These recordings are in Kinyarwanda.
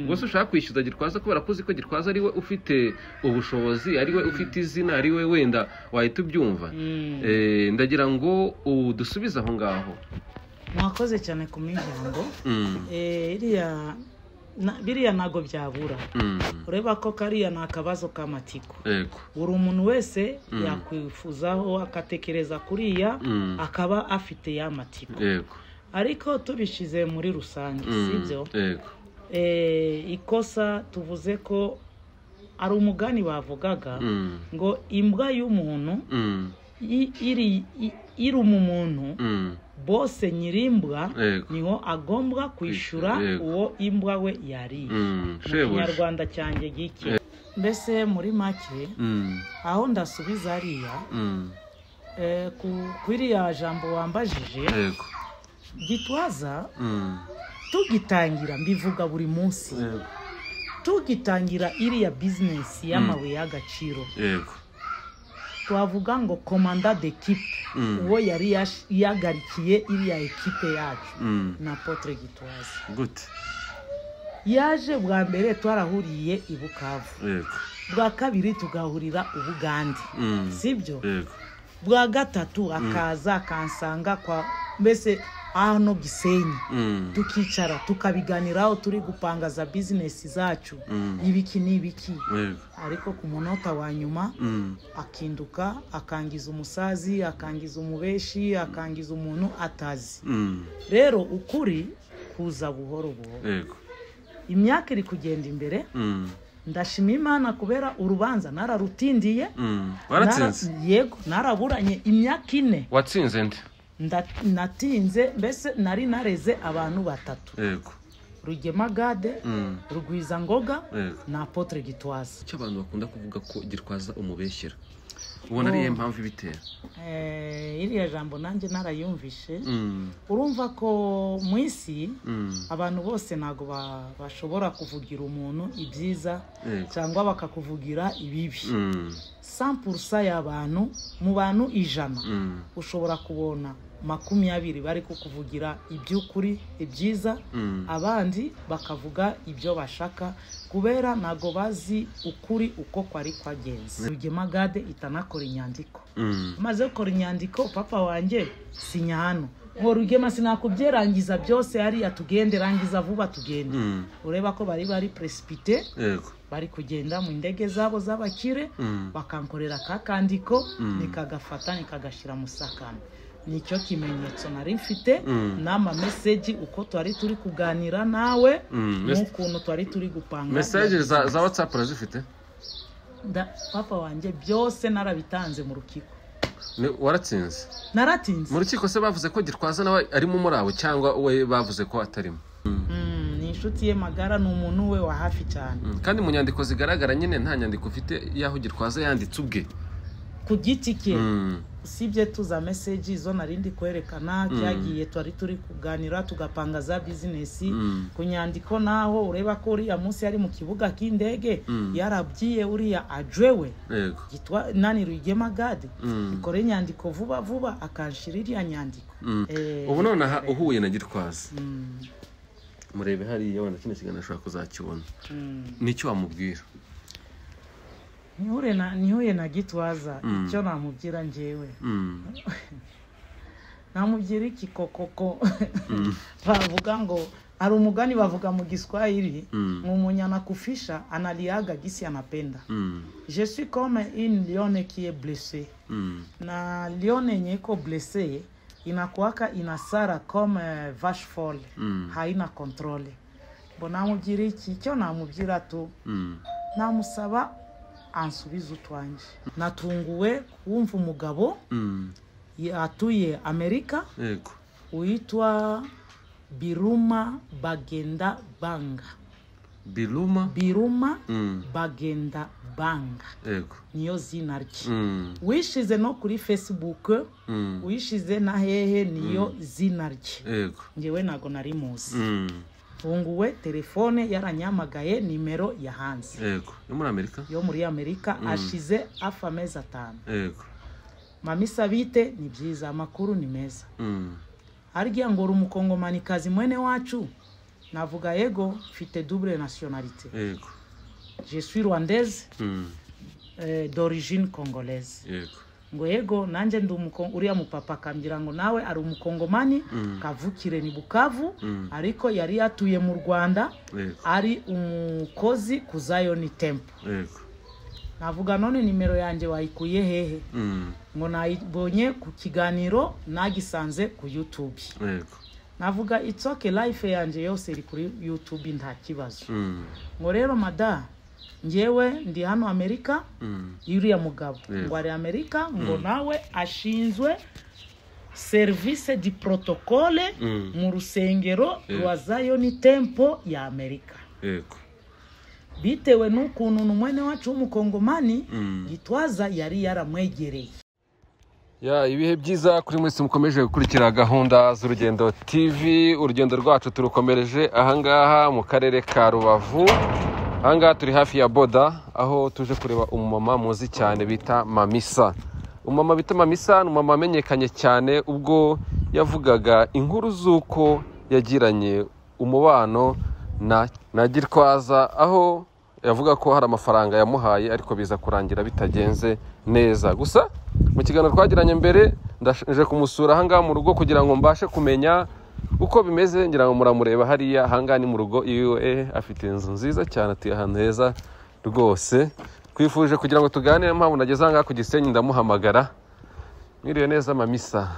gusa ushaka kwishyuza gitwaza kubera ko uzi ko gitwaza ariwe ufite ubushobozi ariwe ufite izina ariwe wenda wahita ubyumva Eh, ndagira ngo ubu dusubize aho ngaho mwakoze cyane ku mijyango Mm, Eh, iriya na- biriya ntabwo byabura mm, ureba ko kariya ni akabazo k'amatiko yego buri umuntu wese yakwifuzaho agatekereza kuriya Mm. akaba afite ya matiko yego ariko tubishyize muri rusange Mm, sibyo yego Eh, ikosa tuvuze ko ari umugani bavugaga Mm, ngo imbwa y'umuntu mm, i- iri i- iruma umuntu mm, bose nyirimbwa yego niho agomba kwishyura Yego. uwo imbwa we yariye Mm, mu shebuja kinyarwanda cyanjye gike mbese muri make Mm, aho ndasubiza ariya mm, eh, ku- ku iriya jambo wambajije yego gitwaza Mm, tugitangira mbivuga buri munsi yego tugitangira iriya bizinesi y'amabuye y'agaciro yego twavuga ngo komanda d'ekipe Mm, uwo yari yash- yagarikiye iriya ekipe yacu mm, na potre gitwaza gute yaje bwa mbere twarahuriye i bukavu yego bwa kabiri tugahurira ubugande Mm, sibyo yego bwa gatatu akaza akansanga kwa mbese hano gisenyi Mm, tukicara tukabiganiraho turi gupanga za bizinesi zacu Mm. ibiki n'ibiki yego ariko ku munota wa nyuma Mm, akinduka akangiza umusazi akangiza umubeshi akangiza umuntu atazi mm, rero ukuri kuza buhoro buhoro yego imyaka iri kugenda imbere Mm, ndashima imana kubera urubanza nararutindiye mm. waratsinze Nara- yego naraburanye imyaka ine watsinze nde Nda- natinze mbese nari nareze abantu batatu yego rugema gade Mm, rugwiza ngoga yego na apotre gitwaza icyo abantu bakunda kuvuga ko gitwaza umubeshyera ubona ariyo mpamvu ibitera Eh, iriya jambo nanjye narayumvishe Mm, urumva ko mu isi mm, abantu bose ntabwo ba- bashobora kuvugira umuntu ibyiza yego cyangwa bakakuvugira ibibi Mm, 100% y'abantu mu bantu ijana mm, ushobora kubona makumyabiri bari kukuvugira iby'ukuri ibyiza mm, abandi bakavuga ibyo bashaka kubera ntabwo bazi ukuri uko kwari kwagenze rugema gade itanakora inyandiko mm, maze gukora inyandiko papa wanjye sinya hano ngo rugema sinakubyerangiza byose hariya tugende rangiza vuba tugende mm, ureba ko bari bari presipite yego bari kugenda mu ndege zabo z'abakire Mm, bakankorera ka kandiko Mm. nikagafata nikagashyira mu sakame nicyo kimenyetso nari mfite Mm. n'ama meseji uko twari turi kuganira nawe Mm, mes- n'ukuntu twari turi gupanga mesaje za za watsapu urazifite Nda- papa wanjye byose narabitanze mu rukiko Ni- waratsinze mu naratinze rukiko se bavuze ko gitwaza nawe arimo muri abo cyangwa we bavuze ko atarimo Mm, ni inshuti ye magara ni umuntu we wa hafi cyane Mm, kandi mu nyandiko zigaragara nyine nta nyandiko ufite y'aho gitwaza yanditse ubwe ku giti ke Mm, usibye tuza meseji zo narindi kwerekana cyagiye twari turi kuganira tugapanga za bizinesi Mm. ku nyandiko naho ureba ko uriya munsi yari mu kibuga cy'indege Mm. yarabyiye uriya ajwewe yego gitwa nani rwigema gade Mm, ikore inyandiko vuba vuba akanshira iriya nyandiko mm. Eh, ubu nonaha uhuye na gitwaza mm, murebe hariya wenda kino kiganiro ashobora kuzakibona mm. nicyo wamubwira Nihure na- nihuye na gitwaza Mm. icyo namubwira njyewe Mm, namubwira iki kokoko mm, bavuga ngo hari umugani bavuga mu giswahili Mm. mwenye anakufisha analiaga gisi anapenda mm, je suis comme une lione qui est blessée mm, na lione yenye iko blessée inakuaka inasara comme eh, vache folle Mm. haina controle mbo namubwira iki icyo namubwira tu mm. namusaba ansubize utwanjye natunguwe kumva umugabo Mm, yatuye amerika yego uitwa biruma bagenda banga biruma biruma Mm, bagenda banga yego niyo zina rye Mm, wishize no kuri facebook mm, wishize na hehe niyo zina rye yego ngewe ntago nari muzi Mm, mfunguwe telefone yaranyamagaye nimero yahanze yego yo muri amerika yo muri amerika ashize hafi amezi atanu yego mami sabite ni byiza amakuru ni meza Mm, harya ngo uri umukongomanikazi mwene wacu navuga yego mfite double nationalité yego je suis rwandaise Mm, eh, d'origine congolaise yego ngo yego nanjye ndi umuko- uriya mupapa akambwira ngo nawe ari umukongomani Mm, kavukire ni bukavu mm, ariko yari yatuye mu rwanda yego ari umukozi ku zayoni tempo yego navuga none nimero yanjye wayikuye hehe Mm, ngo nayibonye ku kiganiro nagisanze ku youtube yego navuga itsoke life yanjye yose iri kuri youtube nta kibazo Mm, ngo rero mada ngewe ndi hano amerika mm, uriya mugabo Yego. ngo ari amerika ngo nawe ashinzwe serivisi di protokole Mm. mu rusengero Yego. rwa zayoni tempo ya amerika yego bitewe n'ukuntu n'umwene wacu w'umukongomani Mm. gitwaza yari yaramwegereye ya ibihe byiza kuri mwese mukomeje gukurikira gahunda z'urugendo tv urugendo rwacu turukomereje ahangaha mu karere ka rubavu ahangaha turi hafi ya boda aho tuje kureba umumama muzi cyane bita mamisa umumama bita mamisa ni umumama wamenyekanye cyane ubwo yavugaga inkuru z'uko yagiranye umubano na na girwaza aho yavuga ko hari amafaranga yamuhaye ariko biza kurangira bitagenze neza gusa mu kiganiro twagiranye mbere ndaje kumusura ahangaha mu rugo kugira ngo mbashe kumenya uko bimeze ngira ngo muramureba hariya ahangaha ni mu rugo iwe afite inzu nziza cyane atuye ahantu heza rwose twifuje kugira ngo tuganire mpamvu nageze ahangaha ku gisenyi ndamuhamagara mwiriwe neza mamisa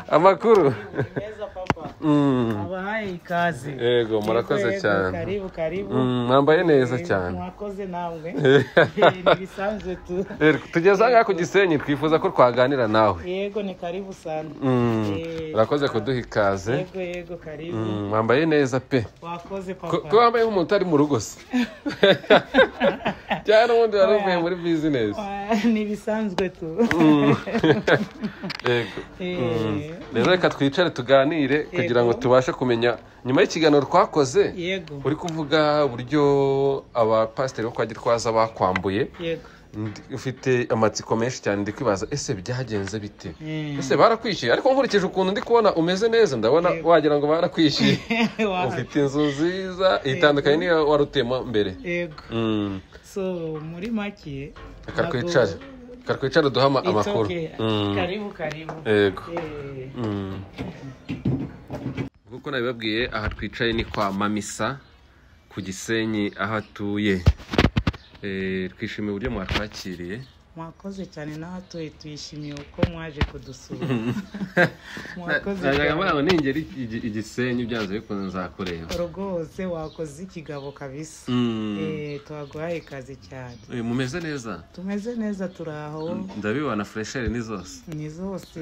amakuru Mm, abahaye ikaze yego murakoze Yego, cyane karibu karibu Mm, mwambaye neza Yego, cyane mwakoze namwe ntibisanzwe tu Eh, tugeze ahangaha ku gisenyi twifuza ko twaganira nawe yego ni karibu sana Mm, Eh, urakoze kuduha ikaze yego yego karibu Mm, wambaye neza pe wakoze Ko- papa ko wambaye nk'umuntu utari mu rugo se cyangwa n'ubundi wari uvuye muri bizinesi Ah, ni bisanzwe tu Yego. Eh, rero reka twicare tuganire kugira ngo tubashe kumenya nyuma y'ikiganiro twakoze yego uri kuvuga uburyo abapasiteri bo kwa gitwaza bakwambuye yego Ndi- ufite amatsiko menshi cyane ndi kwibaza ese byagenze bite Mm. ese barakwishyuye ariko nkurikije ukuntu ndi kubona umeze neza ndabona wagira ngo barakwishyuye Wa- ufite inzu nziza itandukanye niyo wari utuyemo mbere yego Mm. so muri make reka ntabwo- twicare reka twicare duhe ama- It's amakuru okay. Mm. karibu karibu yego Eh, nk'uko nabibabwiye aha twicaye ni kwa mamisa ku gisenyi aho atuye Eh, twishimiye uburyo mwatwakiriye mwakoze cyane n'abatuye tuyishimiye uko mwaje kudusura mwakoze najyaga cyane. mbona ngo ningera igi- igi- igisenyi byanze bikunze nzakureba rwose wakoze ikigabo kabisa Mm. Eh, tuhaguhaye ikaze cyane Eh, mumeze neza tumeze neza turi aho ndabibona furesheri ni zose ni zose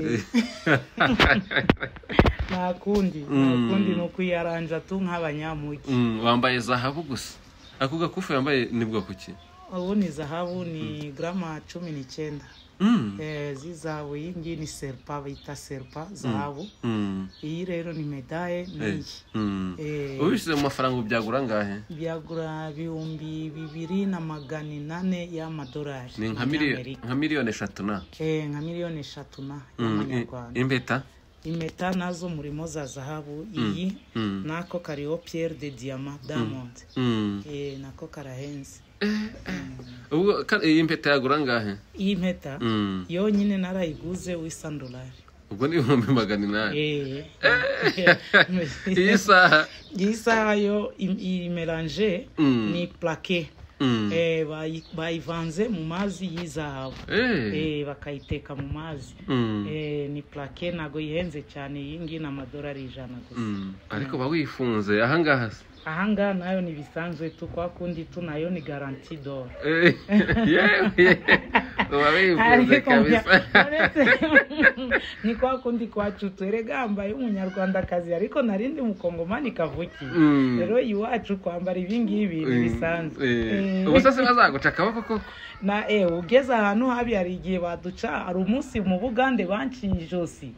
nta kundi nta Mm. kundi ni ukuyaranja tu nk'abanyamugi Mm, wambaye zahabu gusa ako gakufi wambaye ni bwo kuki ubu ni zahabu ni garama cumi n'icyenda Mm, Eh, z'izahabu iyi ngiyi ni serupa bita serupa zahabu mm, iyi rero ni medaye n'iyi mm. Eh, ubishyize mu mafaranga ubu byagura angahe byagura ibihumbi bibiri na magana inane y'amadolari ni nka miliyoni y'Amerika. nka miliyoni eshatu na Eh, nka miliyoni eshatu na Mm, i- y'amanyarwanda impeta impeta nazo murimo za zahabu iyi Mm. nako kariho pierre de diama diamond Mm. Eh, nako karahenze ubwo ka- iyi mpeta yagura angahe iyi mpeta Mm. yonyine narayiguze w'isandolari ubwo ni ibihumbi magana inani Eh. iyi saha iyi saha yo im- iyi melange Mm. ni plaqué Mm. Eh, bayi- bayivanze mu mazi y'izahabu Eh. Eh, bakayiteka mu mazi Mm. Eh, ni plaque ntabwo yihenze cyane iyi ngiyi ni amadolari ijana gusa Mm. ariko uba wifunze ahangaha se ahangaha nayo ni bisanzwe tu kwa kundi tu nayo ni garanti dore Eh, yewe uba wifunze Ariko kabisa mbya- uretse- ni kwa kundi kwacu tweregambaye umunyarwandakazi ariko narindi mukongomani kavukiye Mm. rero iwacu kwambara ibi ngibi ni bisanzwe Eh, ubu se bazaguca akaboko koko na eh, ugeze ahantu habi hari igihe baduca hari umunsi mu bugande banciye ijosi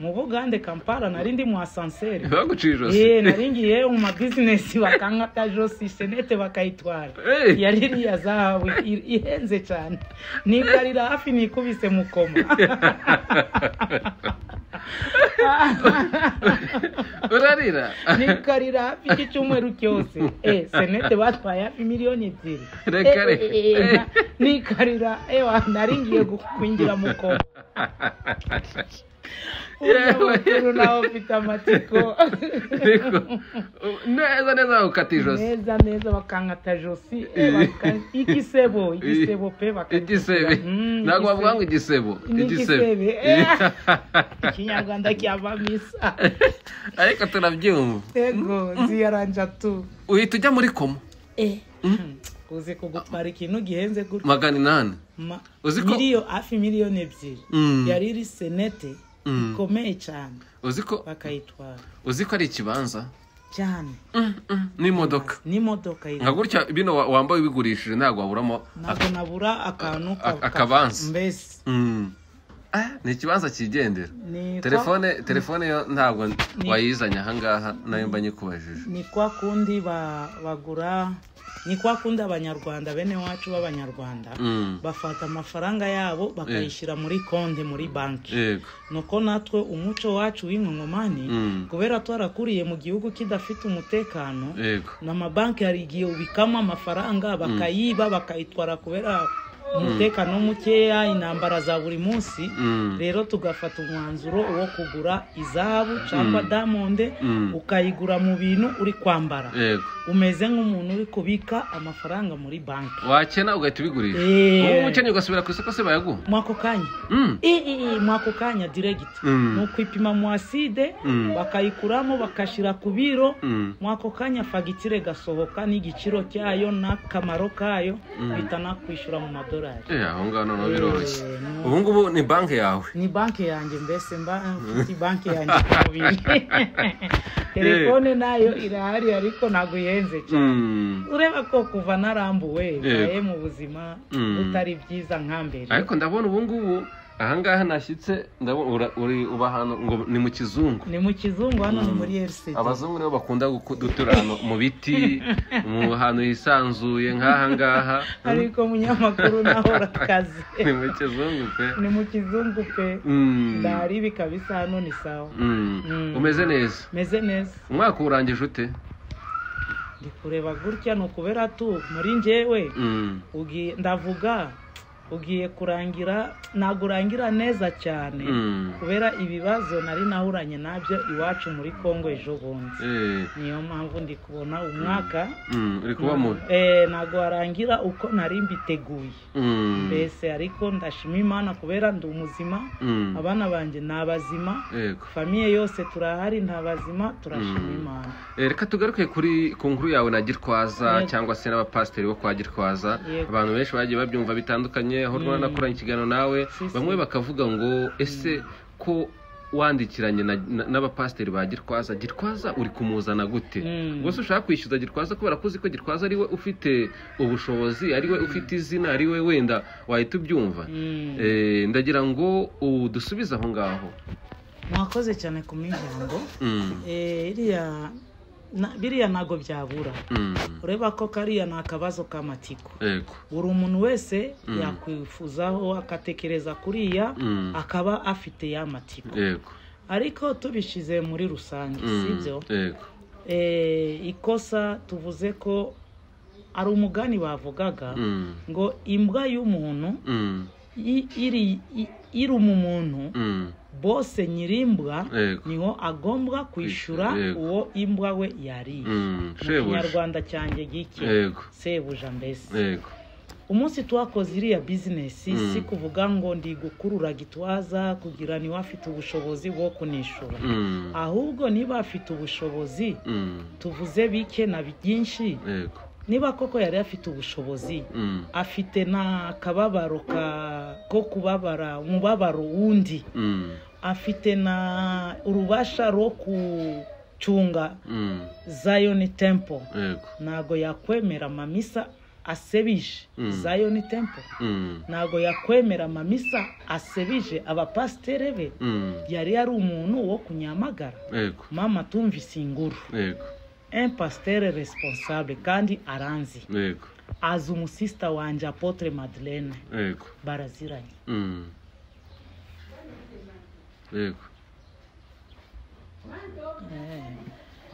mu bugande kampala narindi mu asanseri baguciye Ee, ijosi nari ngiye mu mabizinesi bakankata josi senete bakayitwara Eh. yari iriya zahabu i- ihenze cyane ni ngarira hafi nikubise mu koma urarira nikarira hafi iki cyumweru cyose eh senete batwaye hafi miliyoni ebyiri Reka, reka. Eh, eh, eh, na- nikarira ewa nari ngiye gukwinjira mu koma Yewe. Uyu mukuru nawe ufite amatsiko Niko. neza neza ukata ijosi neza neza bakankata josi eh, baka- igisebo igisebo pe igisebe Mm, ntabwo bavuga ngo igisebe. igisebo N'igisebe. igisebe Eh. ikinyarwanda cyavamo isa ariko turabyumva ego ziyaranja tu uhita ujya muri komo uzi kugutwara ikintu gihenze gutya magana inani Ma- Uzi ko- miliyo hafi miliyoni ebyiri Mm. yari iri senete Mm. ikomeye cyane uzi ko bakayitwara uzi ko ari ikibanza cyane Mm, mm, n'imodoka n'imodoka yitwa nka gutya bino wa- wambaye ubigurishije ntabwo waburamo ntabwo nabura akantu A- ka- akabanza. mbese Mm. Ah, ni ikibanza cyigendera ni kwa, telefone telefone yo ntabwo wayizanye ahangaha nayo mba nyikubajije ni kwa kundi ba- bagura ni kwa kundi abanyarwanda bene wacu b'abanyarwanda Mm. bafata amafaranga yabo bakayishyira muri konti muri banki yego nuko natwe umuco wacu w'inkongomani Mm. kubera twarakuriye mu gihugu kidafite umutekano yego n'amabanki hari igihe ubikamo amafaranga bakayiba bakayitwara kubera umutekano mukeya intambara za buri munsi Mm. rero tugafata umwanzuro wo kugura izahabu cyangwa damonde Mm. ukayigura mu bintu uri kwambara yego umeze nk'umuntu uri kubika amafaranga muri banki wakena ugahita ubigurisha Eh. ubu umukene ugasubira ku isoko se bayaguha mwako kanya Mm. mwako kanya diregiti Mm. ni ukwipima mu aside Mm. bakayikuramo bakashyira ku biro Mm. mwako kanya fagitire gasohoka n'igiciro cyayo n'akamaro kayo bita nakwishyura mu madolari Eh, aho ngaho noneho biroroshye Eh, no. ubu ngubu ni banki yawe ni banki yanjye mbese mba mfite banki yanjye ku mubiri telefone nayo irahari ariko ntabwo ihenze cyane Mm. ureba ko kuva narambuwe mbaye mu buzima Mm. butari byiza nka mbere ariko ndabona ubu ngubu ahangaha nashyitse ndabona ura- uri uba ahantu ngo ni mu kizungu ni mu kizungu hano ni muri RCD abazungu nibo bakunda guku- gutura ahantu mu biti mu hantu hisanzuye nk'aha ngaha ariko munyamakuru nahora akazi ni mu kizungu pe ni mu kizungu pe Mm. ndahari bikabisa hano ni sawa Mm. Mm. umeze neza meze neza umwaka urangije ute ndi kureba gutya ni ukubera tu muri njyewe Mm. ugiye ndavuga ugiye kurangira ntabwo urangira neza cyane Mm. kubera ibibazo nari nahuranye nabyo iwacu muri kongo ejo bundi Eh. niyo mpamvu ndi kubona umwaka Mm. uri kuba mubi eh, ntabwo warangira uko nari mbiteguye Mm. mbese ariko ndashima imana kubera ndi umuzima Mm. abana banjye ni abazima Yego. famiye yose turahari nta bazima turashima imana Eh, reka tugaruke kuri ku nkuru yawe na girwaza Yego. cyangwa se n'abapasiteri bo kwa girwaza Yego. abantu benshi bagiye babyumva bitandukanye aho rwanda nakoranye ikiganiro nawe Si, si. bamwe bakavuga ngo ese ko wandikiranye na- na- n'abapasiteri ba girwaza girwaza uri kumuzana gute Mm. ubwo se ushaka kwishyuza girwaza kubera ko uzi ko girwaza ari we ufite ubushobozi ari we ufite izina ari we wenda wahita ubyumva Mm. Eh, ndagira ngo udusubize aho ngaho mwakoze cyane ku miryango Mm, Eh, iriya na- biriya ntabwo byabura mm, ureba ko kariya ni akabazo k'amatiko yego buri umuntu wese yakwifuzaho agatekereza kuriya Mm. akaba afite ya matiko yego ariko tubishyize muri rusange Mm, sibyo yego Eh, ikosa tuvuze ko ari umugani bavugaga Mm, ngo imbwa y'umuntu mm, i- iri i- iruma umuntu mm, bose nyirimbwa Yego. niho agomba kwishyura Yego. uwo imbwa we yariye mm, mu shebuja kinyarwanda cyanjye gike yego sebuja mbese yego umunsi twakoze iriya bizinesi Mm. si kuvuga ngo ndi gukurura gitwaza kugira niwe afite ubushobozi bwo kunishura mm, ahubwo niba afite ubushobozi mm, tuvuze bike na byinshi yego niba koko yari afite ubushobozi mm, afite n'akababaro ka- ko kubabara umubabaro wundi mm, afite na urubasha rwo kucunga mm, zion temple yego ntabwo yakwemera amamisa asebije Mm. zion temple mm, ntabwo yakwemera amamisa asebije abapasiteri be mm, yari ari umuntu wo kunyamagara yego mama tumvise inguru yego impasiteri responsable kandi aranzi yego azi umusisita wanjye apotre madeleine yego baraziranye Mm. yego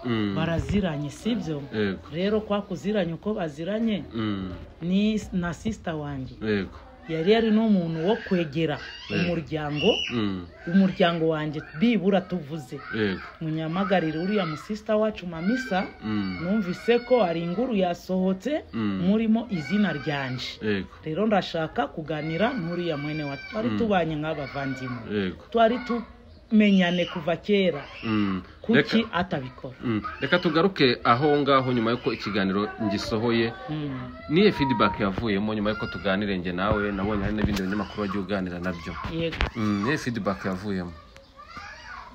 Mm. baraziranye sibyo yego rero kwa kuziranye uko baziranye Mm. ni na sisita wanjye yego yari yari n'umuntu wo kwegera umuryango Mm. umuryango wanjye bibura tuvuze yego munyamagarire uriya musisita wacu mamisa Mm. numvise ko hari inkuru yasohotse Mm. murimo izina ryanje yego rero ndashaka kuganira n'uriya mwene wa twari tubanye nk'abavandimwe yego twari tumenyane kuva kera Mm. kuki Reka- atabikora Mm. reka tugaruke aho ngaho nyuma y'uko ikiganiro ngisohoye Mm. niye feedback yavuyemo nyuma y'uko tuganire njye nawe nabonye hari n'ibindi binyamakuru wagiye uganira nabyo yego Mm, niye feedback yavuyemo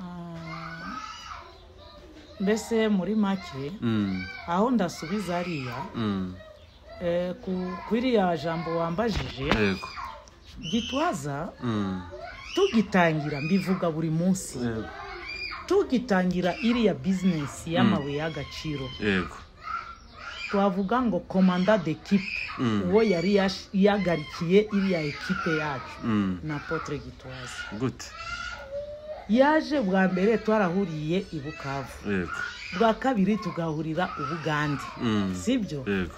Ah, mbese muri make Mm. aho ndasubiza hariya Mm. eh, ku- kw'iriya jambo wambajije yego gitwaza Mm. tugitangira mbivuga buri munsi yego tugitangira iriya bizinesi y'amabuye y'agaciro yego twavuga ngo komanda d'ekipe Mm. uwo yari yash- yagarikiye iriya ekipe yacu Mm. na potre gitwaza gute yaje bwa mbere twarahuriye i bukavu yego bwa kabiri tugahurira ubugande Mm. sibyo yego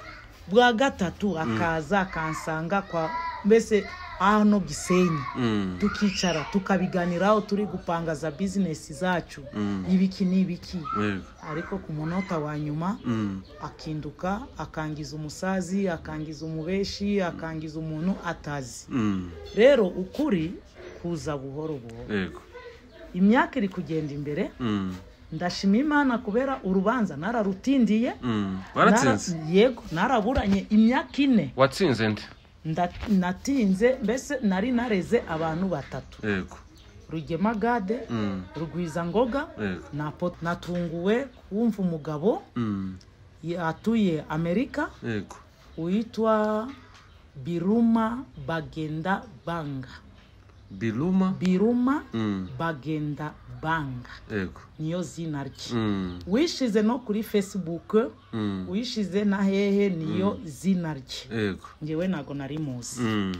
bwa gatatu akaza akansanga kwa mbese hano gisenyi Mm. tukicara tukabiganiraho turi gupanga za bizinesi zacu Mm. ibiki n'ibiki yego ariko ku munota wa nyuma Mm. akinduka akangiza umusazi akangiza umubeshi akangiza umuntu atazi Mm. rero ukuri kuza buhoro buhoro yego imyaka iri kugenda imbere Mm. ndashima imana kubera urubanza nararutindiye Mm. waratsinze Nara- yego naraburanye imyaka ine watsinze nde Nda- natinze mbese nari nareze abantu batatu yego rugema gade Mm. rugwiza ngoga yego na Pot- natunguwe kumva umugabo Mm. atuye amerika yego witwa biruma bagenda banga biruma biruma Mm. bagenda banga yego niyo zina rye Mm. wishize no kuri facebook Mm. wishize na hehe niyo zina rye yego ngewe ntago nari muzi Mm.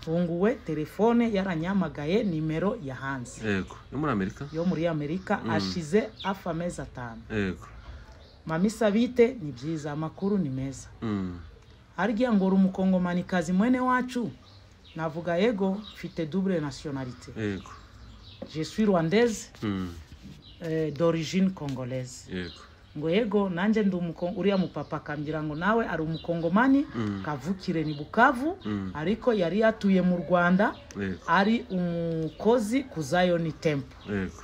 mfunguwe telefone yaranyamagaye nimero yahanze yego yo muri amerika yo muri amerika ashize hafi amezi atanu yego mama isabite ni byiza amakuru ni meza Mm. harya ngo uri umukongomanikazi mwene wacu navuga yego mfite double nationalité yego je suis rwandaise Mm. eh, d'origine congolaise yego ngo yego nanjye ndi umuko- uriya mupapa akambwira ngo nawe ari umukongomani Mm. kavukire ni bukavu Mm. ariko yari yatuye mu rwanda yego ari umukozi ku zayoni tempo yego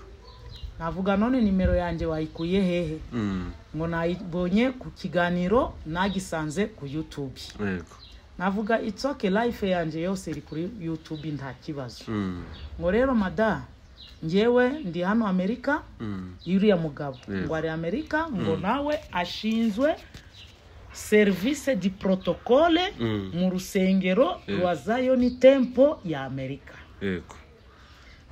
navuga none nimero yanjye wayikuye hehe Mm. ngo nayibonye ku kiganiro nagisanze ku youtube yego navuga itsoke life yanjye yose iri kuri youtube nta kibazo Mm. ngo rero mada ngewe ndi hano amerika Mm. uriya mugabo Yego. ngo ari amerika ngo nawe ashinzwe serivisi di protokole Mm. mu rusengero Yego. rwa zayoni tempo ya amerika yego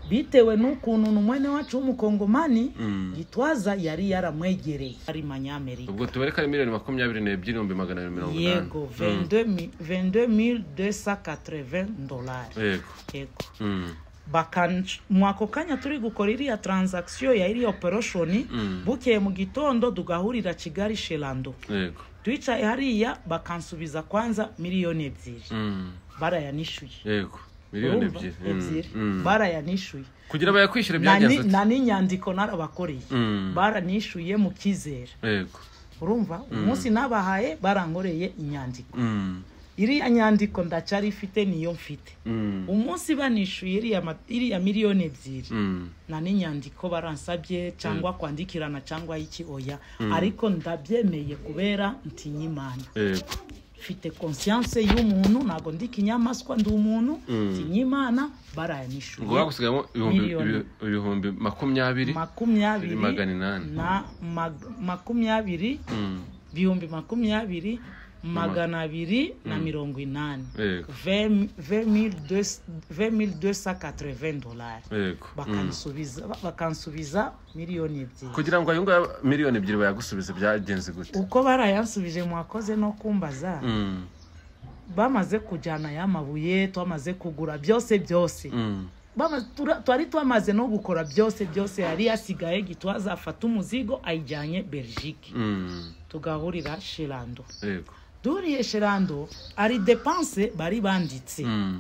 bitewe n'ukuntu n'umwene wacu w'umukongomani Mm. gitwaza yari yaramwegereye ari manyamerika ubwo tubareka ari miliyoni makumyabiri n'ebyiri n'ibihumbi magana abiri mirongo inani yego 22280 dolari yego yego Mm. bakan mu ako kanya turi gukora iriya transaction ya iriya operation Mm. bukeye mu gitondo tugahurira kigali sherando yego twicaye hariya bakansubiza kwanza miliyoni ebyiri Mm. barayanishyuye yego miliyoni Urumva? ebyiri Mm. ebyiri Mm. barayanishyuye kugira bayakwishyure Na ni- byagenze ati na n'inyandiko narabakoreye Mm. baranishyuye mu cyizere yego urumva umunsi nabahaye barankoreye inyandiko Mm. iriya nyandiko ndacyari ifite niyo mfite Mm. umunsi banishyuye iriya ma- iriya miliyoni ebyiri Mm. na n'inyandiko baransabye cyangwa kwandikirana cyangwa iki oya ariko ndabyemeye kubera nti nyimana yego mfite conscience y'umuntu ntabwo ndi kinyamaswa ndi umuntu nti nyimana barayanishyuye ubwo hagusigayemo ibihumbi- Miliyoni. ibihumbi makumyabiri makumyabiri magana inani. na mag- makumyabiri Mm. ibihumbi makumyabiri magana abiri na mirongo inani Yego. 2280 dolari yego Mm. bakansubiza ba- bakansubiza miliyoni ebyiri kugira ngo ayo ngayo miliyoni ebyiri bayagusubize byagenze gute uko barayansubije mwakoze no kumbaza Mm. bamaze kujyana ya mabuye twamaze kugura byose byose Mm. Bama- tura- twari twamaze no gukora byose byose yari yasigaye gitwaza afata umuzigo ayijyanye belgique Mm. tugahurira sherando Yego. duhuriye sherando hari depanse bari banditse Mm.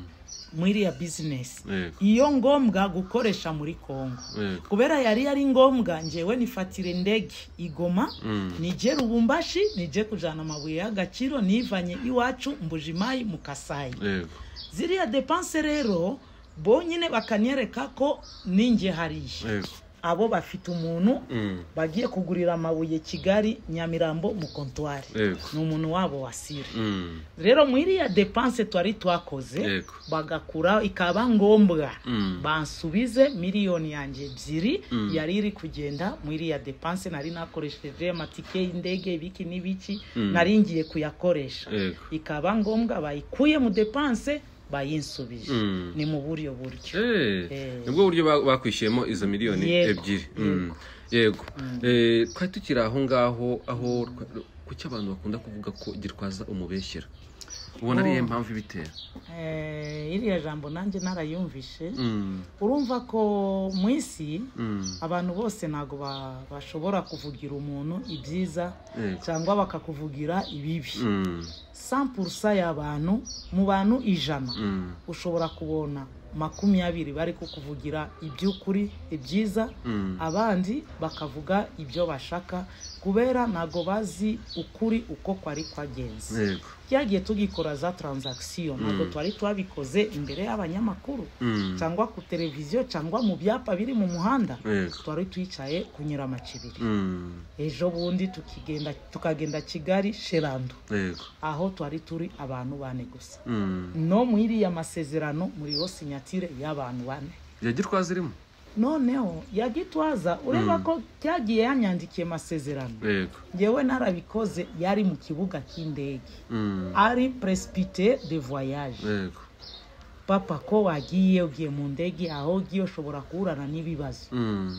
muri iriya bizinesi Yego. iyo ngombwa gukoresha muri kongo Yego. kubera yari yari ngombwa ngewe nifatira indege igoma Mm. nije rubumbashi nije kujana amabuye y'agaciro nivanye iwacu mbujimayi mu kasayi Yego. ziriya depanse rero bonyine bakanyereka ko ninjye hariya Yego. abo bafite umuntu Mm. bagiye kugurira amabuye kigali nyamirambo mu kontwari Yego. ni umuntu wabo wasire Mm. rero muri iriya depanse twari twakoze Yego. bagakura ikaba ngombwa Mm. bansubize miliyoni yanjye ebyiri Mm. yari iri kugenda muri iriya depanse nari nakoresheje amatike y'indege ibiki n'ibiki Mm. nari ngiye kuyakoresha Yego. ikaba ngombwa bayikuye mu depanse bayinsubije Mm. ni mu buryo buryo Eh, Eh. nibwo buryo ba- bakwishyuyemo izo miliyoni Yego. ebyiri Mm. yego Eh, twari tukiri aho ngaho aho kuki abantu bakunda kuvuga ko gitwaza umubeshyera ubona ariyo mpamvu ibitera Eh, iriya jambo nanjye narayumvishe Mm, urumva ko mu isi mm, abantu bose ntabwo ba- bashobora kuvugira umuntu ibyiza yego. cyangwa bakakuvugira ibibi Mm, 100% y'abantu mu bantu ijana mm, ushobora kubona makumyabiri bari kukuvugira iby'ukuri ibyiza mm, abandi bakavuga ibyo bashaka kubera ntabwo bazi ukuri uko kwari kwagenze yego. twagiye tugikora za taranzagisiyo ntabwo Mm. twari twabikoze imbere y'abanyamakuru Mm, cyangwa ku televiziyo cyangwa mu byapa biri mu muhanda yego. twari twicaye kunyura amacibiri Mm, ejo bundi tukigenda tukagenda kigali sherando yego. aho twari turi abantu bane gusa Mm. no mu iriya masezerano muriho sinyatire y'abantu bane ya gitwaza irimo noneho ya gitwaza ureba Mm. ko cyagiye yanyandikiye amasezerano yego. ngewe narabikoze yari mu kibuga cy'indege Mm, ari presipite de voyage yego. papa ko wagiye ugiye mu ndege aho ugiye ushobora guhurana n'ibibazo Mm,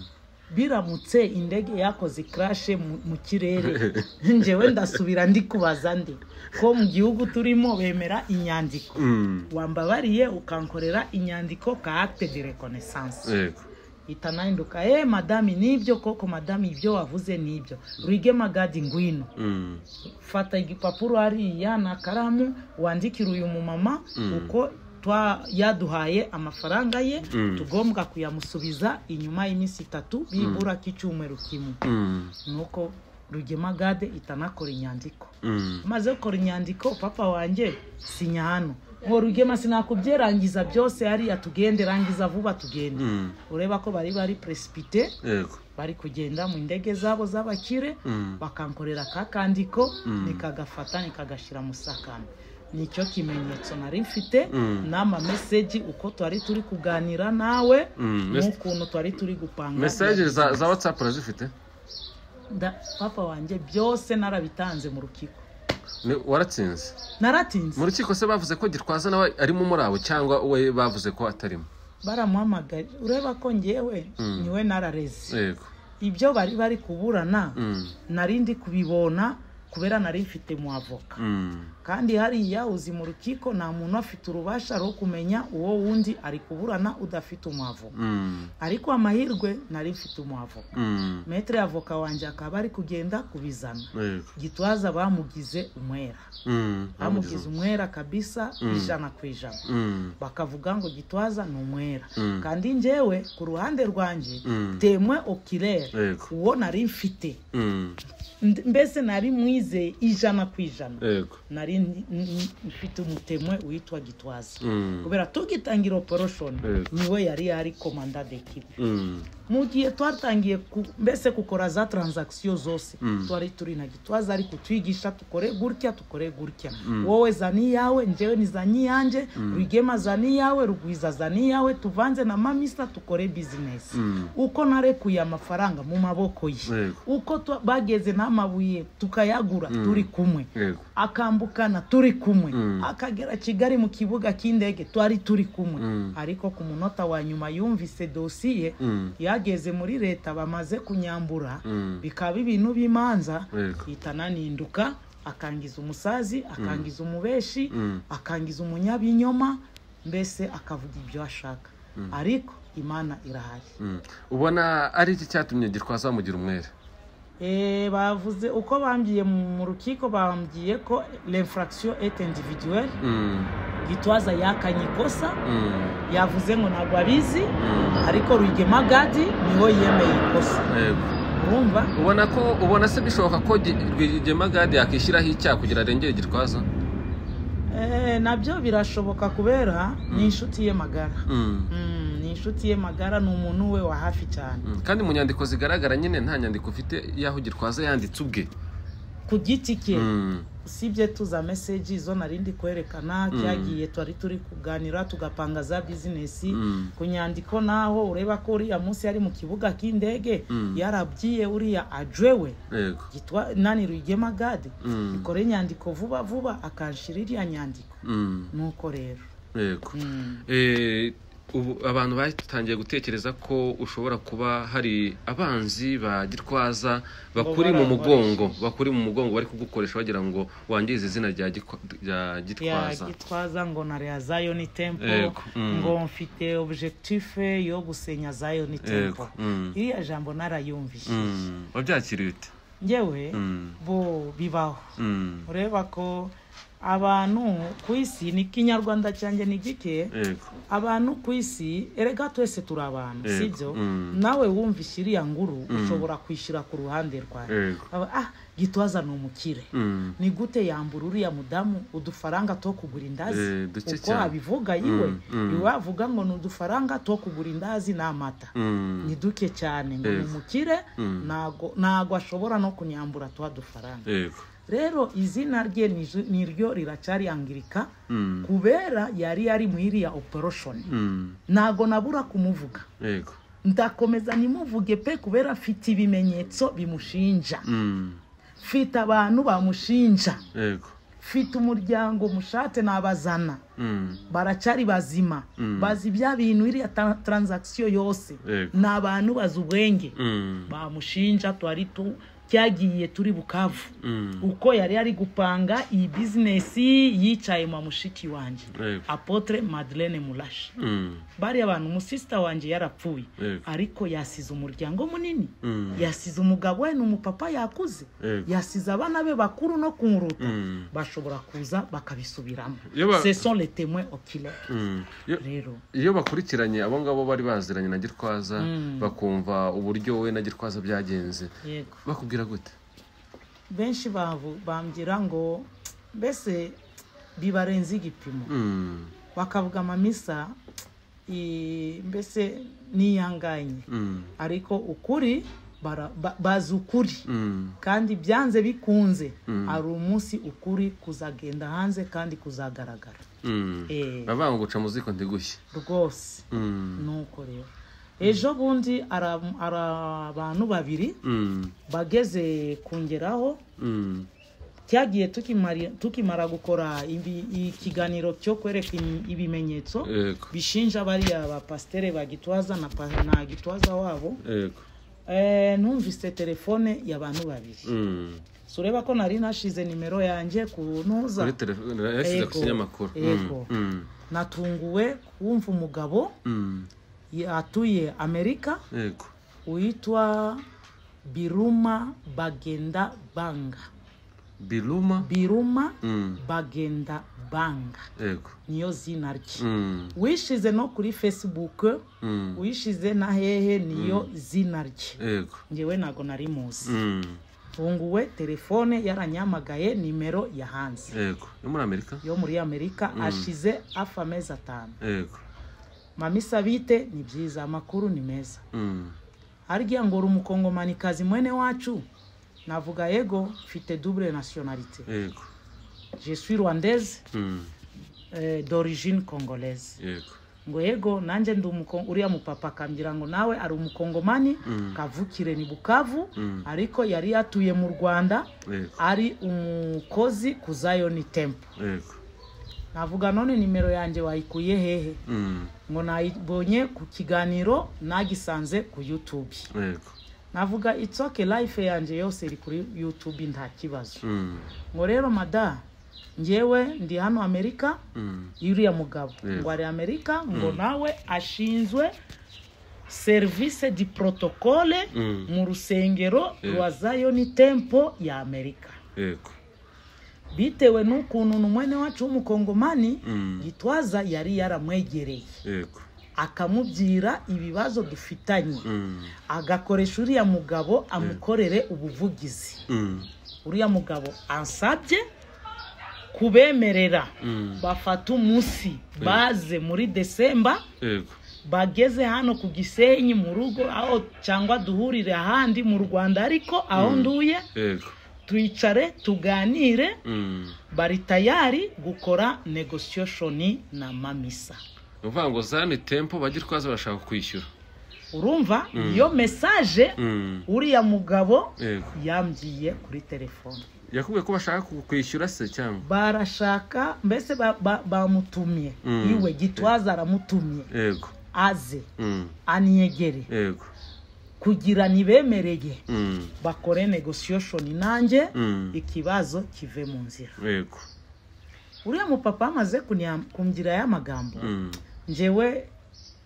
biramutse indege yakoze karashe mu kirere ngewe ndasubira ndikubaza ndi ko mu gihugu turimo bemera inyandiko mm, wambabariye ukankorera inyandiko ka acte de reconnaissance yego. ihita nahinduka eh madame nibyo koko madame ibyo wavuze nibyo rwige magadi ngwino Mm, fata igipapuro hariya na karamu wandikire uyu mumama Mm. uko twa yaduhaye amafaranga ye Mm. tugombwa kuyamusubiza inyuma y'iminsi itatu bibura k'icyumweru kimwe mm, nuko rugema gade itanakora inyandiko mm, maze gukora inyandiko papa wanjye sinya hano ngo rugema sinakubyerangiza byose hariya tugende rangiza vuba tugende mm, ureba ko bari bari presipite yego. bari kugenda mu ndege zabo z'abakire Mm, bakankorera ka kandiko Mm. nikagafata nikagashyira mu sakame nicyo kimenyetso nari mfite Mm. n'amameseji uko twari turi kuganira nawe mm. Mes- n'ukuntu twari turi gupanga message za za whatsapp urazifite Da- papa wanjye byose narabitanze mu rukiko Ni- waratsinze naratinze mu rukiko se bavuze ko gitwaza nawe arimo muri abo cyangwa we bavuze ko atarimo baramuhamagaye ureba ko ngewe Mm. niwe narareze yego ibyo bari bari kuburana Mm, nari ndi kubibona kubera nari mfite mu avoka mm, kandi hariya uzi mu rukiko nta muntu afite urubasha rwo kumenya uwo wundi ari kuburana udafite umu avoka mm, ariko amahirwe nari mfite umu avoka mm, metere avoka wanjye akaba ari kugenda kubizana yego gitwaza bamugize umwera Mm, bamugize umwera kabisa Mm. ijana ku ijana Mm, bakavuga ngo gitwaza ni umwera Mm. kandi njyewe ku ruhande rwanjye Mm. temwe okirere yego uwo nari mfite Mm, Nd- mbese nari mwizeye ijana ku ijana yego nari n- n- mfite umutemwe witwa gitwaza Mm, kubera tugitangira operation Yego. niwe yari yari komanda dekipe mm, mu gihe twatangiye ku- mbese gukora za taranzagisiyo zose Mm. twari turi na gitwaza ari kutwigisha tukore gutya tukore gutya Mm. wowe zani yawe njyewe ni zani yanjye rwigema zani yawe rugwiza zani yawe tuvanze na mamisa tukore bizinesi Mm. uko narekuye amafaranga mu maboko ye Yego. uko twa- bageze n'amabuye tukayagura turi kumwe yego akambukana turi kumwe Mm. akagera kigali mu kibuga cy'indege twari turi kumwe Mm. ariko ku munota wa nyuma yumvise dosiye Mm, yageze muri leta bamaze kunyambura Mm. bikaba ibintu by'imanza Yego. ihita ananinduka akangiza umusazi akangiza umubeshi akangiza umunyabinyoma mbese akavuga ibyo ashaka ariko imana irahari ubona ari iki cyatumye gitwaza mugira umwere Eh, bavuze uko bambwiye mu rukiko bambwiye ko l'infraction est individuelle gitwaza yakanye ikosa yavuze ngo ntabwo abizi ariko rwigema gadi niho yemeye ikosa urumva ubona ko ubona se bishoboka ko rwigemagade yakishyiraho icyaha kugira arengere gitwaza Eh, nabyo birashoboka kubera ni inshuti ye magara Mm, ni inshuti ye magara ni umuntu we wa hafi cyane kandi mu nyandiko zigaragara nyine nta nyandiko ufite y'aho gitwaza yanditse ubwe ku giti cye usibye tuza meseji izo nari ndi kwerekana cyagiye twari turi kuganira tugapanga za bizinesi Mm. ku nyandiko naho ureba ko uriya munsi yari mu kibuga cy'indege yarabyiye uriya ajwewe yego gitwa nani rwigema gade Mm. ikore inyandiko vuba vuba akanshira iriya nyandiko Mm, nuko rero yego Mm. Eh, ubu abantu batangiye gutekereza ko ushobora kuba hari abanzi ba gitwaza bakuri mu bara- mugongo bakuri mu mugongo bari kugukoresha bagira ngo wangize izina rya Gikwa- rya gitwaza yagitwaza ngo narea zion temple Yego, mm. ngo mfite objectif yo gusenya zion temple Yego, mm. iriya jambo narayumvise Mm, wabyakiriye ute njyewe Mm, bo bibaho mm, ureba ko abantu ku isi ni ikinyarwanda cyanjye ni gike yego abantu ku isi erega twese turi abantu Yego, sibyo mm. nawe wumvise iriya nguru ushobora kwishyira ku ruhande rwawe yego Aba, ah gitwaza ni umukire Mm, ni gute yambura uriya mudamu udufaranga two kugura indazi Eh, duke uko cyane. abivuga yiwe Mm, mm. iwavuga ngo ni udufaranga two kugura indazi n'amata mm, ni duke cyane ngo ni Yego. umukire Mm. ntago ntago ashobora no kunyambura twa dufaranga yego rero izina rye ni zo- ni ryo riracyari angirika Mm, kubera yari yari mu iriya operation mm, ntago nabura kumuvuga yego ndakomeza nimuvuge pe kubera afite ibimenyetso bimushinja Mm, mfite abantu bamushinja yego mfite umuryango mushate nabazana Mm, baracyari bazima bazi bya bintu iriya ta- transaction yose Yego. ni abantu bazi ubwenge mm, bamushinja twari tu cyagiye turi bukavu mm, uko yari yari gupanga iyi bizinesi yicaye mu mushiki wanjye Yego. apotre madeleine murashi mm, bariya bantu umusisita wanjye yarapfuye Yego. ariko yasize umuryango munini Mm. yasize umugabo we n'umupapa yakuze Yego. yasize abana be bakuru no kunguruta Mm. bashobora kuza bakabisubiramo Iyo ba- ce sont les témoins oculaires mm. Yo- rero iyo bakurikiranye abo ngabo bari baziranye na gitwaza bakumva uburyo we na gitwaza byagenze yego bakubwira gute benshi bavu- bambwira ngo mbese bibarenze igipimo Mm, bakavuga amamisa i- mbese niyanganye mm, ariko ukuri bara- ba- bazi ukuri mm, kandi byanze bikunze hari umunsi ukuri kuzagenda hanze kandi kuzagaragara mm. Eh. bavuga ngo guca mu ziko ntigushye rwose Mm, nuko rero ejo bundi ara- ari abantu babiri mm, bageze kungeraho mm, cyagiye tukimari- tukimara gukora ibi- ikiganiro cyo kwereka im- ibimenyetso yego bishinja bariya bapasitere ba gitwaza na pa- na gitwaza wabo yego Eh, numvise telefone y'abantu babiri Mm. sureba ko nari nashize nimero yanjye ku ntuza kuri telefone yashyize ku Yego. kinyamakuru Mm, Yego. mm, natunguwe kumva umugabo mm, atuye amerika yego witwa biruma bagenda banga biruma biruma Mm, bagenda banga yego niyo zina rye Mm, wishize no kuri facebook mm, wishize na hehe niyo zina rye yego ngewe ntago nari muzi Mm, tunguwe telefone yaranyamagaye nimero yahanze yego yo muri amerika yo muri amerika ashize hafi amezi atanu yego mami sabite ni byiza amakuru ni meza Mm, harya ngo uri umukongomanikazi mwene wacu navuga yego mfite double nationalité yego je suis rwandaise Mm, eh, d'origine congolaise yego ngo yego nanjye ndi umuko- uriya mupapa akambwira ngo nawe ari umukongomani Mm. kavukire ni bukavu Mm. ariko yari yatuye mu rwanda yego ari umukozi ku zayoni tempo yego navuga none nimero yanjye wayikuye hehe Mm, ngo nayibonye ku kiganiro nagisanze ku youtube yego navuga it's okay life yanjye yose iri kuri youtube nta kibazo Mm. ngo rero mada ngewe ndi hano amerika Mm. yuriya mugabo Yes. ngo ari amerika ngo nawe ashinzwe serivisi di protokole Mm. mu rusengero Yes. rwa zayoni tempo ya amerika yego bitewe n'ukuntu n'umwene wacu w'umukongomani Mm. gitwaza yari yaramwegereye yego akamubwira ibibazo dufitanye Mm. agakoresha uriya mugabo amukorere ubuvugizi Mm. uriya mugabo ansabye kubemerera Mm. bafata umunsi baze muri desemba yego bageze hano ku gisenyi mu rugo aho cyangwa duhurire ahandi mu rwanda ariko aho nduye yego twicare tuganire Mm. bari tayari gukora negosiyashoni na mamisa ni ukuvuga ngo zani tempo bagirwaza barashaka kwishyura urumva iyo mesaje Mm. uriya mugabo yego yambwiye kuri telefone yakubwiye ko bashaka ku- kwishyura se cyangwa barashaka mbese ba- ba- bamutumye Mm. iwe gitwaza aramutumye yego aze Mm. aniyegere yego kugira nibemereye Mm. bakore negosiyashoni nanjye Mm. ikibazo kive mu nzira yego uriya mupapa amaze kunya- kumbwira ya magambo Mm. njyewe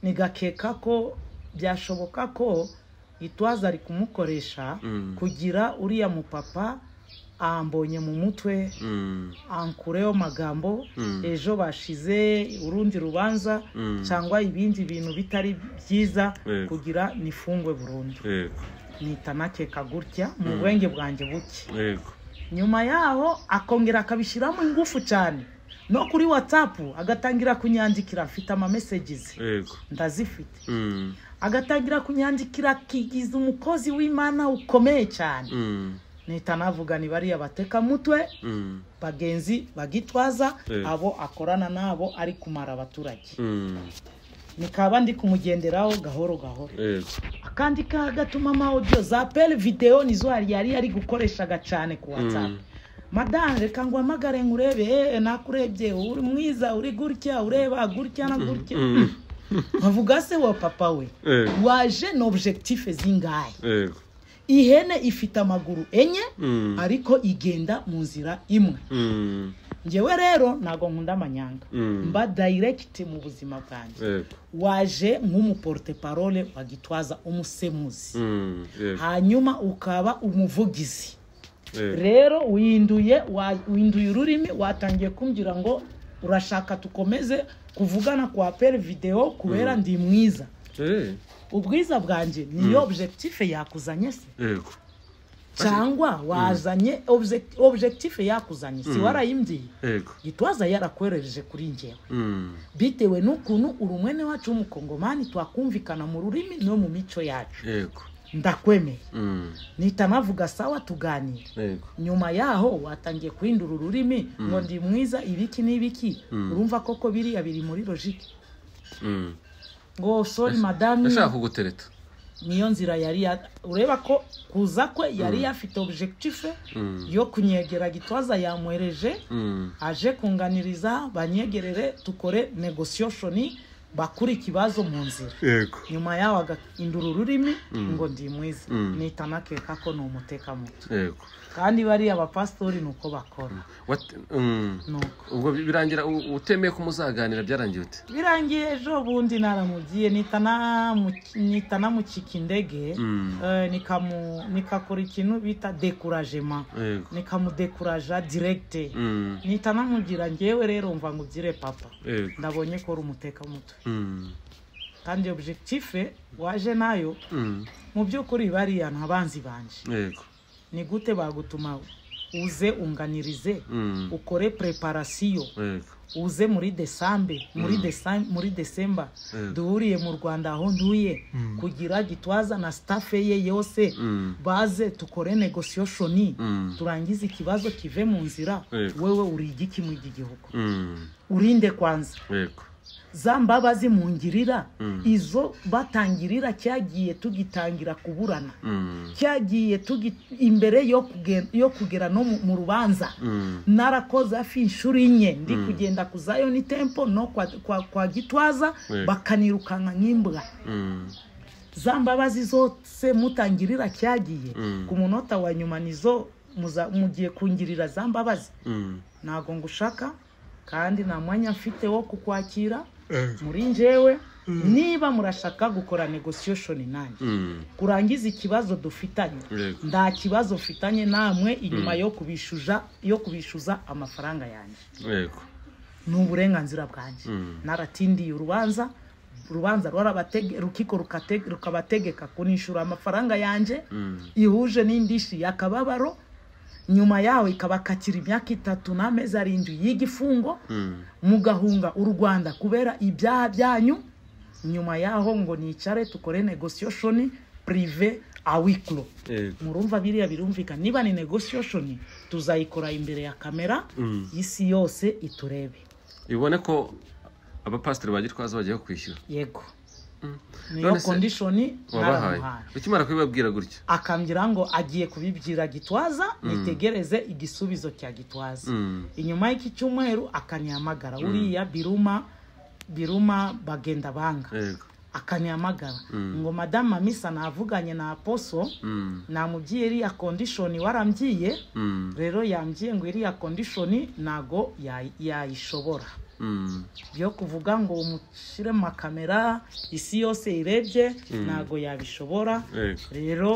nigakeka ko byashoboka ko gitwaza ari kumukoresha Mm. kugira uriya mupapa ambonye mu mutwe Mm. ankureho magambo Mm. ejo bashize urundi rubanza Mm. cyangwa ibindi bintu bitari byiza Yego. kugira nifungwe burundu yego nita nakeka gutya mu bwenge bwanjye buke yego nyuma yaho akongera akabishyiramo ingufu cyane no kuri watsapu agatangira kunyandikira mfite amamesegizi yego ndazifite Mm. agatangira kunyandikira akigiza umukozi w'imana ukomeye cyane Mm. nita navuga ni bariya batekamutwe Mm. bagenzi bagitwaza Eh. abo akorana nabo ari kumara abaturage Mm. nikaba ndi kumugenderaho gahoro gahoro yego akandi kaha gatuma ama audio za pele videwo nizo yari yari ari gukoreshaga cyane ku whatsapp Mm. madame reka nguhamagare nkurebe eh, nakurebye uri mwiza uri gutya ureba gutya na gutya Mm. bavuga se wa papa we yego waje na objectif zingahe yego ihene ifite amaguru enye Mm. ariko igenda mu nzira imwe Mm. ngewe rero ntago nkunda amanyanga Mm. mba direct mu buzima bwanjye yego waje nk'umuporte parole wa gitwaza umusemuzi Mm. yego hanyuma ukaba umuvugizi yego rero winduye wa- winduye ururimi watangiye kumbwira ngo urashaka tukomeze kuvugana kwa pere videwo kubera ndi mwiza Eh, ubwiza bwanjye niyo objectif yakuzanye se yego cyangwa wazanye obje- objectif yakuzanye si warayimbwiye yego gitwaza yarakwerereje kuri njyewe Mm. bitewe n'ukuntu urumwene wacu w'umukongomani twakumvikana mu rurimi no mu mico yacu yego ndakwemeye Mm. nita navuga sawa tuganira yego nyuma yaho watangiye guhindura ururimi ngo ndi mwiza ibiki n'ibiki urumva koko biriya biri muri logike Mm. ngo sori madame yashaka kugutereta niyo nzira yari ya- ureba ko kuza kwe yari yafite objectife yo kunyegera gitwaza yamwereje Mm. aje kunganiriza banyegerere tukore negosiyashoni bakure ikibazo mu nzira yego nyuma yaho agahindura ururimi ngo ndi mwiza Mm. nita nakeka ko ni umutekamutwe yego kandi bariya bapasitori ni uko bakora What- Mm. ni uko ubwo birangira u- utemeye ko muzaganira byarangiye ute birangiye ejo bundi naramugiye nita namu- nita namucika indege Mm. eh, nikamu- nikakora ikintu bita dekurajema yego nikamudekuraja diregite Mm. nita namugira ngewe rero mva ngubyire papa yego ndabonye ko uri umutekamutwe Mm. kandi objectife waje nayo Mm. mu by'ukuri bariya ntabanzi banje yego ni gute bagutuma uze unganirize Mm. ukore preparasiyo yego uze muri desambe muri desa- muri desemba Yego. duhuriye mu rwanda aho nduye kugira gitwaza na stafe ye yose Mm. baze tukore negosiyashoni Mm. turangize ikibazo kive mu nzira Yego. wewe uri igiki mu iki gihugu Mm. urinde kwanza yego za mbabazi mungirira Mm. izo batangirira cyagiye tugitangira kuburana Mm. cyagiye tugi imbere yo kugen- yo kugera no mu mu rubanza Mm. narakoze hafi inshuro enye ndi kugenda ku zayoni tempo no kwa, kwa, kwa gitwaza Yego. bakanirukanka nk'imbwa Mm. za mbabazi zose mutangirira cyagiye ku munota wa nyuma nizo muza- mugiye kungirira za mbabazi ntabwo ngushaka kandi nta mwanya mfite wo kukwakira muri njyewe niba murashaka gukora negosiyeshoni nanjye kurangiza ikibazo dufitanye Yego. nta kibazo mfitanye namwe inyuma yo kubishuza yo kubishuza amafaranga yanjye yego ni uburenganzira bwanjye naratindiye urubanza urubanza rwarabate- rukiko rukate- rukabategeka kunishura amafaranga yanjye ihuje n'indishi yakababaro nyuma yaho ikabakatira imyaka itatu n'amezi arindwi y'igifungo mugahunga u rwanda kubera ibyaha byanyu nyuma yaho ngo nicare tukore negosiyeshoni pirive awikiro yego murumva biriya birumvikana niba ni negosiyeshoni tuzayikora imbere ya kamera y'isi yose iturebe bibone ko abapasiteri ba gitwaza bagiye kwishyura yego niyo None se- kondishoni wabahaye naramuhaye ukimara kubibabwira gutya akambwira ngo agiye kubibwira gitwaza nitegereze igisubizo cya gitwaza Mm. inyuma y'iki cyumweru akanihamagara uriya biruma biruma bagenda banga yego akanihamagara ngo madamu mamisa navuganye na aposo Mm. namubwiye iriya kondishoni warambyiye Mm. rero yambwiye ngo iriya kondishoni ntago yayi- yayishobora Mm. byo kuvuga ngo umushyire mu makamera isi yose irebye ntago yabishobora yego rero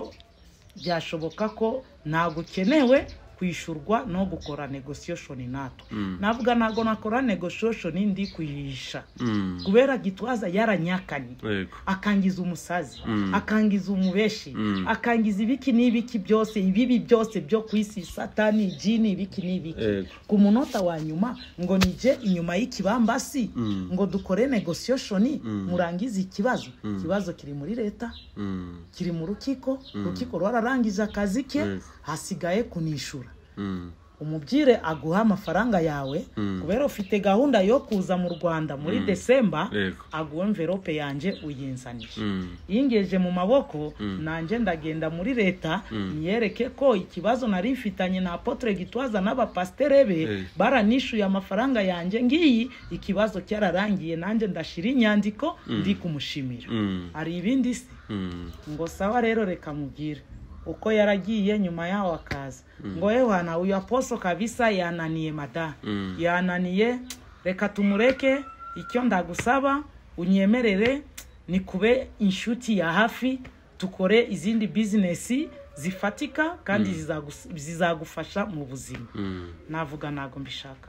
byashoboka ko ntabwo ukenewe kwishyurwa no gukora negosiyeshoni natwe navuga ntabwo nakora negosiyeshoni ndi kuyihisha Mm. kubera gitwaza yaranyakanye yego akangiza umusazi akangiza umubeshi akangiza ibiki n'ibiki byose ibibi byose byo ku isi satani jini ibiki n'ibiki Yego. ku munota wa nyuma ngo nije inyuma y'ikibambasi ngo dukore negosiyeshoni murangize ikibazo ikibazo kiri muri leta Mm. kiri mu rukiko urukiko rwararangije akazi ke Yego. hasigaye kunishura Mm. umubyire aguha amafaranga yawe kubera ufite gahunda yo kuza mu rwanda muri desemba Yego. aguha envelope yanjye uyinzanisha Mm. yingeje mu maboko nanjye ndagenda muri leta niyereke ko ikibazo nari mfitanye na apotre gitwaza n'abapasitere be Eh. baranishyuye amafaranga yanjye ngiyi ikibazo cyararangiye nanjye ndashira inyandiko ndi kumushimira Mm. hari ibindi se Mm. ngo sawa rero reka mubwire uko yaragiye nyuma yaho akaza ngo yewana uyu aposo kabisa yananiye mada Mm. yananiye reka tumureke icyo ndagusaba unyemerere ni kube inshuti ya hafi tukore izindi bizinesi zifatika kandi zizagus- zizagufasha mu buzima Mm. navuga ntabwo mbishaka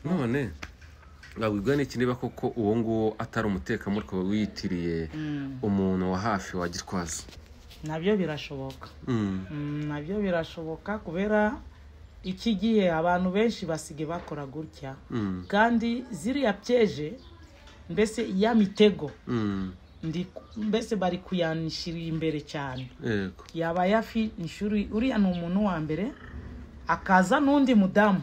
none wabwirwa n'iki niba koko uwo nguwo atari umutekamo ukaba wiyitiriye umuntu wa hafi wa gitwaza nabyo birashoboka Mm. Mm, nabyo birashoboka kubera iki gihe abantu benshi basigaye bakora gutya Mm. kandi ziriya pyeje mbese ya mitego Mm. ndi mbese bari kuyanishirira imbere cyane yego yaba yafi inshuri uriya ni umuntu wa mbere akaza n'undi mudamu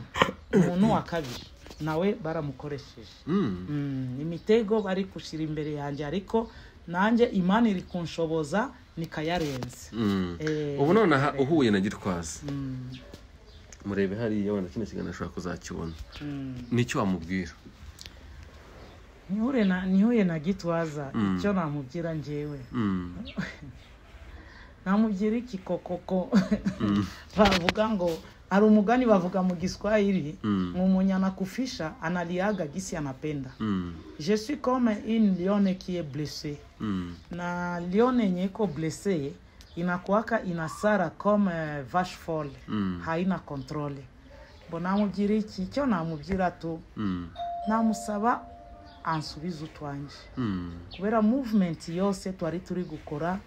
umuntu wa kabiri nawe baramukoresheje Mm. Mm, imitego bari gushyira imbere yanjye ariko nanjye imana iri kunshoboza nikayarenze Mm. Eh, ubu nonaha uhuye na gitwaza murebe hariya wenda kino kiganiro ashobora kuzakibona nicyo wamubwira nihure na nihure na gitwaza icyo namubwira njyewe Mm. namubwira iki kokoko bavuga ngo hari umugani bavuga mu giswahili Mm. ngo umuntu anakufisha analiaga gisi anapenda Mm. je suis comme une lione qui est blessée Mm. na lione yenye iko blessée inakuaka inasara comme eh, vache folle haina controle bo namubwira iki icyo namubwira tu Mm. namusaba ansubize utwanjye Mm. kubera movement yose twari turi gukora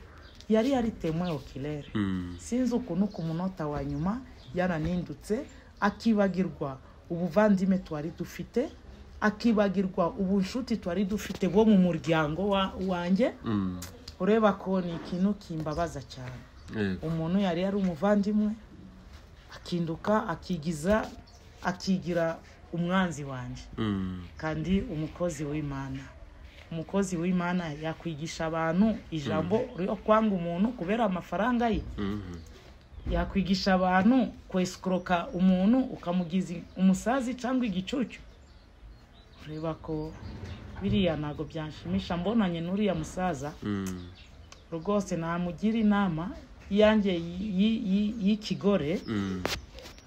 yari yari temwe okilere Mm. sinzi ukuntu ku munota wa nyuma yaranindutse akibagirwa ubuvandime twari dufite akibagirwa ubunshuti twari dufite bwo mu muryango wa- wanjye Mm. ureba ko ni ikintu kimbabaza cyane yego umuntu yari yari umuvandimwe akinduka akigiza akigira umwanzi wanjye Mm. kandi umukozi w'imana umukozi w'imana yakwigisha abantu ijambo ryo kwanga umuntu kubera amafaranga ye Mhm. yakwigisha abantu kwesikoroka umuntu ukamugiza umusazi cyangwa igicucu ureba ko biriya ntabwo byanshimisha mbonanye n'uriya musaza rwose namugira inama iyanjye y- y- y'ikigore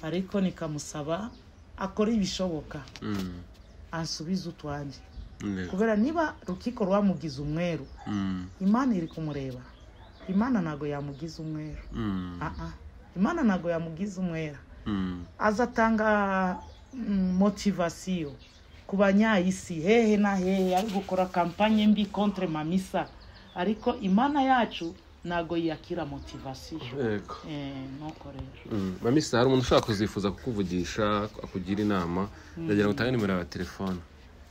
ariko nikamusaba akora ibishoboka ansubize utwanjye kubera niba rukiko rwamugize umweru imana iri kumureba imana ntabwo yamugize umweru Aa, imana ntabwo yamugize umwera azatanga mm, motivasiyo ku banyayisi hehe na hehe ari gukora kampanye mbi contre mamisa ariko imana yacu ntabwo yakira motivasiyo yego Eh, nuko rero Mm. mamisa hari umuntu ushobora kuzifuza kukuvugisha akugira inama ndagira ngo utange nimero yawe ya telefone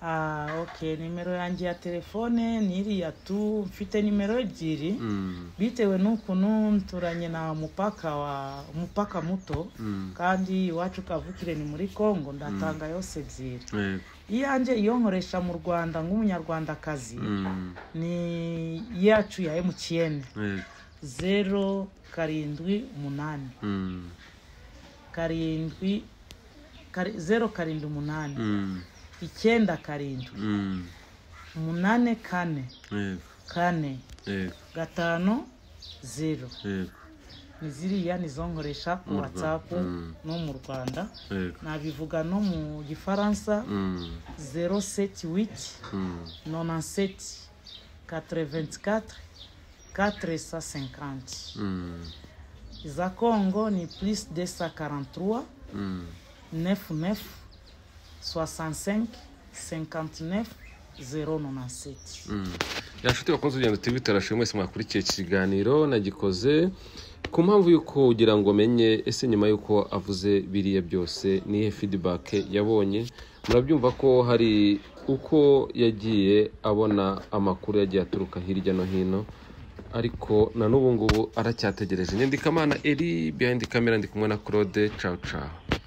Ah, ok nimero yanjye ya telefone ni iriya tu mfite nimero ebyiri Mm, bitewe n'ukuntu nturanye na mupaka wa mupaka muto mm, kandi iwacu kavukire ni muri congo ndatanga yose ebyiri yego. iyanjye iyo nkoresha mu rwanda nk'umunyarwandakazi Mm, ni iyacu ya emutiyene yego. zeru karindwi umunani Mm, karindwi kari- zeru karindwi umunani mm, icyenda karindwi mm, umunani kane yego, kane yego, gatanu zeru yego, ni ziriya nizo nkoresha ku Mu Rwanda. watsapu Mm. no mu rwanda yego. nabivuga no mu gifaransa Mm, zeru seti witi mm, nonanseti katreventikatire katresa senkanti mm, iza kongo ni plus desa karanturuwa mm, nefu nefu swasansenke senkanti nefu zeru nonanseti mm. ya nshuti bakunze urugendo tv turashimwe mwese mwakurikiye iki kiganiro nagikoze ku mpamvu y'uko ugira ngo umenye ese nyuma y'uko avuze biriya byose nihe feedback yabonye murabyumva ko hari uko yagiye abona amakuru yagiye aturuka hirya no hino ariko na n'ubu ngubu aracyategereje nyandika amana eri behind camera ndi kumwe na claude cawu cawu